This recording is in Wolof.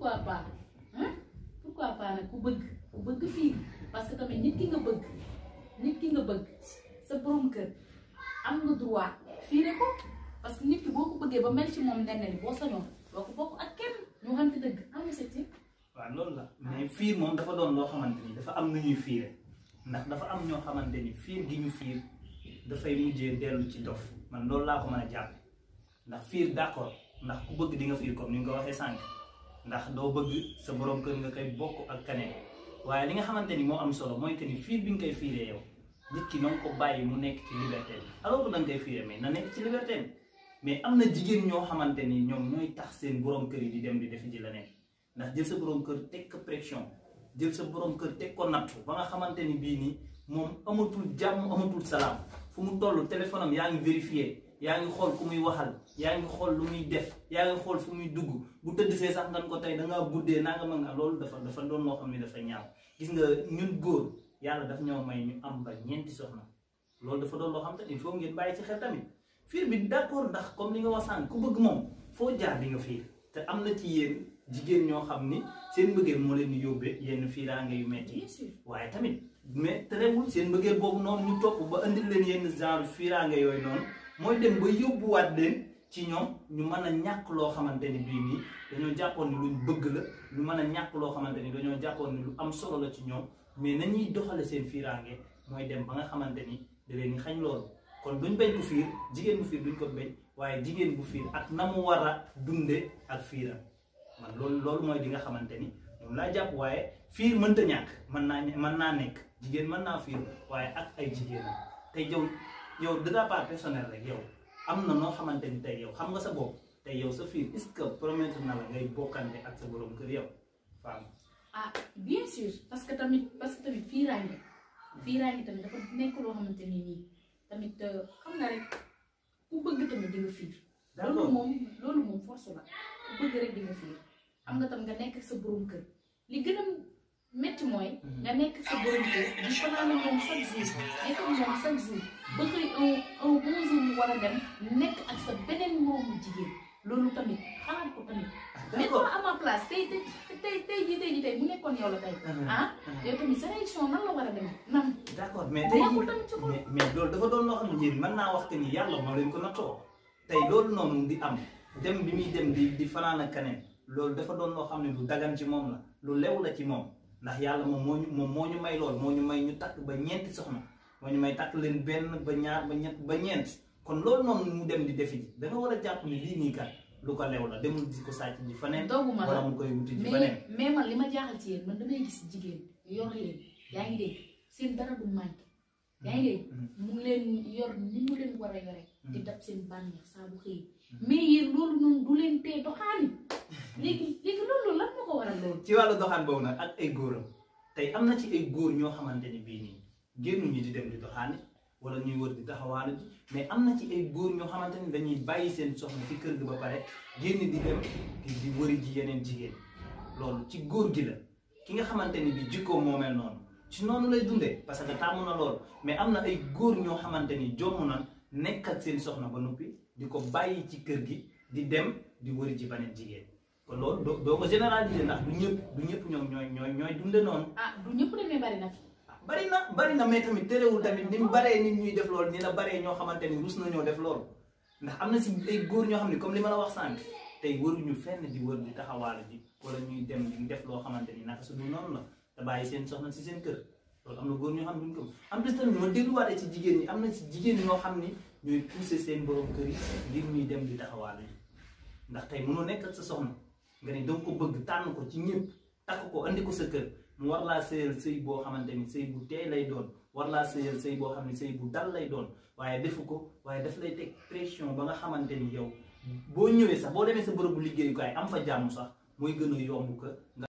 pourquoi pas hein pourquoi pas nag ku bëgg ku bëgg fiir parce que tamit nit ki nga bëgg nit ki nga bëgg sa borom kër am nga droit fiire ko parce que nit ki boo ko bëggee ba mel ci moom nenn ni boo sañoon doo ko bokk ak kenn ñu waxante dëgg am na sa ci waaw loolu la mais fiir moom dafa doon loo xamante ni dafa am nu ñuy fiire ndax dafa am ñoo xamante ni fiir gi ñu fiir dafay mujjee dellu ci dof man loolu laa ko mën a jàpp ndax fiir d'accord ndax ku bëgg di nga fiir comme ni nga ko waxee sànq ndax doo bëgg sa borom kër nga koy bokk ak kaneen waaye li nga xamante ni moo am solo mooy que ni fiir bi nga koy fiiree yow nit ki na nga ko bàyyi mu nekk ci liberté bi alors que da nga koy fiire mais na nekk ci liberté bi mais am na jigéen ñoo xamante ni ñoom ñooy tax seen borom kër yi di dem di defi ji leneen ndax jël sa borom kër teg ko pression jël sa borom kër teg ko nattu ba nga xamante ni bii nii moom amatul jàmm amatul salaam fu mu toll téléphone am yaa ngi vérifié yaa ngi xool ku muy waxal yaa ngi xool lu muy def yaa ngi xool fu muy dugg bu tëdd see sax nga ko tey da ngaa guddee naa nga mën nga loolu dafa dafa doon loo xam ne dafa ñaaw gis nga ñun góor yàlla daf ñoo may ñu am ba ñeenti soxna loolu dafa doon loo xam te il faut ngeen bàyyi ci xel tamit fiir bi d'accord ndax comme li nga wax sànq ku bëgg moom foo jaar di nga fiir te am na ci yéen jigéen ñoo xam ni seen mbëggeel moo leen di yóbbee yenn fiiraange yu metti bien sûr waaye tamit mais terewul seen mbëggeel boobu noonu ñu topp ba indil leen yenn genre fiiraange yooyu noonu mooy dem ba yóbbuwaat leen ci ñoom ñu mën a ñàkk loo xamante ni bii nii dañoo jàppoon ni luñ bëgg la ñu mën a ñàkk loo xamante ni dañoo jàppoon ni lu am solo la ci ñoom mais nañuy doxale seen fiiraange mooy dem ba nga xamante ni da leen di xañ loolu kon duñ bañ ko fiir jigéen bu fiir duñ ko bañ waaye jigéen bu fiir ak na mu war a dunde ak fiiram man loolu loolu mooy di nga xamante ni moom laa jàpp waaye fiir mënta ñàkk mën naa mën naa nekk jigéen mën naa fiir waaye ak ay jigéen tey yow yow de ta part personnel rek yow am na noo xamante ni tey yow xam nga sa bopp tey yow sa fiir est-ce que promettre na la ngay bokkante ak sa borom kër yow femme ah bien sûr parce que tamit parce que tamit fiiraange fiiraange tamit dafa nekk loo xamante ni nii tamit xam nga rek ku bëgg tamit di nga fiir loolu d'accord moom loolu moom force la ku bëgg rek di nga fiir xam nga tam nga nekk sa borom kër li gën a métti mooy nga nekk sa borom kër di fanaan ak moom chaque jour nekk ak moom chaque jour ba xëy un un bon jour mu war a dem nekk ak sa beneen moomu jigéen loolu tamit xalaat ko tamit mais d'accord toi à ma place tey tey tey tey jii tey jii tey bu nekkoon yow la tey ah yow tamit sa réaction nan la war a dem nan d'accord mais tey nekkul tamit ci xol mais mais loolu dafa doon loo xam ne njëriñ mën naa wax que ni yàlla moo leen ko nattoo tey loolu noonu di am dem bi muy dem di di fanaan ak keneen loolu dafa doon loo xam ne lu dagan ci moom la lu lew la ci moom ndax yàlla moom moo ñu moom moo ñu may lool moo ñu may ñu takk ba ñeenti soxna moo ñu may takk leen benn ba ñaar ba ñett ba ñeent kon loolu noonu mu dem di defi ji da nga war a jàpp ni lii nii kat lu ko lew la demul di ko sàcc ji faneen dooguma la wala mu koy wuti ji mais faneen mais man li ma jaaxal ci yéen man damay gis jigéen yor leen yaa ngi dégg seen dara du manqué yaa ngi dégg mu ngi leen yor ni mu leen war a yore di dab seen bànneex saa bu xëy mais yéen loolu noonu du leen tee doxaani léegi léegi loolu lan moo ko waral loolu ci wàllu doxaan boobu nag ak ay góoram tey am na ci ay góor ñoo xamante ni bii nii génnuñu di dem di doxaani wala ñuy wër di taxawaanu ji mais am na ci ay góor ñoo xamante ni dañuy bàyyi seen soxna ci kër gi ba pare génn di dem di di wëri ji yeneen jigéen loolu ci góor gi la ki nga xamante ni bi jikkoo moo mel noonu ci noonu lay dundee parce que tàmm na loolu mais am na ay góor ñoo xamante ni jomm na nekk ak seen soxna ba noppi di ko bàyyi ci kër gi di dem di wëri ji beneen jigéen kon loolu doo doo ko généraliser ndax du ñëpp du ñëpp ñoom ñooy ñooy ñooy dunde noonu ah du ñëpp demee bari na fi bari na bari na mais tamit terewul tamit ni mu baree nit ñuy def loolu ni la baree ñoo xamante ni rus nañoo def loolu ndax am na si ay góor ñoo xam ne comme li ma la wax sànq tey wëruñu fenn di wër di taxawaalu ji wala ñuy dem di def loo xamante ni naka su dul noonu la te bàyyi seen soxna si seen kër loolu am na góor ñoo xam ne duñ ko en plus tamit ma dégluwaatee ci jigéen ñi am na si jigéen ñoo xam ni ñooy pousser seen borom kër yi ngir ñuy dem di taxawaalu ji ndax tey mënoo nekk ak sa soxna nga ne danga ko bëgg tànn ko ci ñëpp takk ko andi ko sa kër mu war laa sëyal sëy boo xamante ni sëy bu teey lay doon war laa sëyal sëy boo xam ne sëy bu dal lay doon waaye defu ko waaye daf lay teg pression ba nga xamante ni yow boo ñëwee sax boo demee sa bërëbu liggéeyukaay am fa jàmm sax mooy gën a yomb ko nga